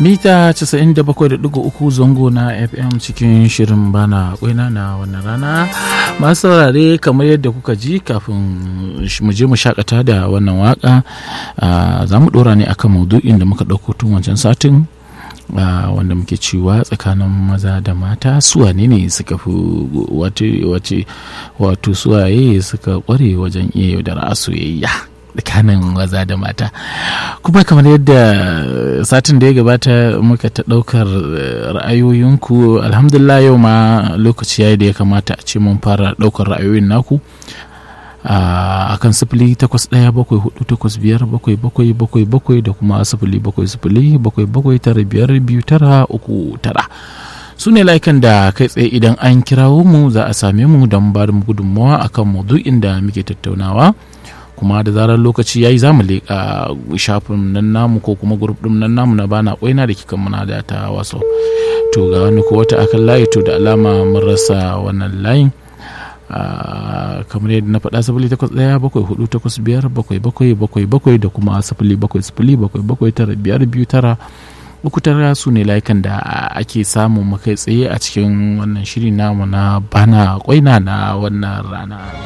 mita 97.3 zango na fm cikin shirin bana kwaina na wannan rana masu saurare kamar yadda kuka ji kafin mu je mu shakata da wannan waka za mu dora ne akan maudu'in da muka ɗauko tun wancan satin wanda muke cewa tsakanin maza da mata suwane ne suka fi wace wato suwaye suka kware wajen iya yaudara soyayya tsakanin maza da mata kuma kamar yadda satin da ya gabata muka ta ɗaukar ra'ayoyinku alhamdulillah yau ma lokaci yayi da ya kamata a ce mun fara ɗaukar ra'ayoyin naku a kan sifili takwas ɗaya bakwai hudu takwas biyar bakwai bakwai bakwai bakwai da kuma sifili bakwai sifili bakwai bakwai tara biyar biyu tara uku tara su ne layukan da kai tsaye idan an kirawo mu za a same mu don ba da gudunmawa akan maudu'in da muke tattaunawa kuma da zarar lokaci yayi za mu leƙa shafin nan namu ko kuma grup ɗin nan namu na bana ƙwaina da kikan muna da ta wasu to ga wani ko wata akan layi to da alama mun rasa wannan layin kamar yadda na faɗa sifili takwas ɗaya bakwai hudu takwas biyar bakwai bakwai bakwai bakwai da kuma sifili bakwai sifili bakwai bakwai tara biyar biyu tara uku tara su ne layukan da ake samun makai tsaye a cikin wannan shiri namu na bana kwaina na wannan rana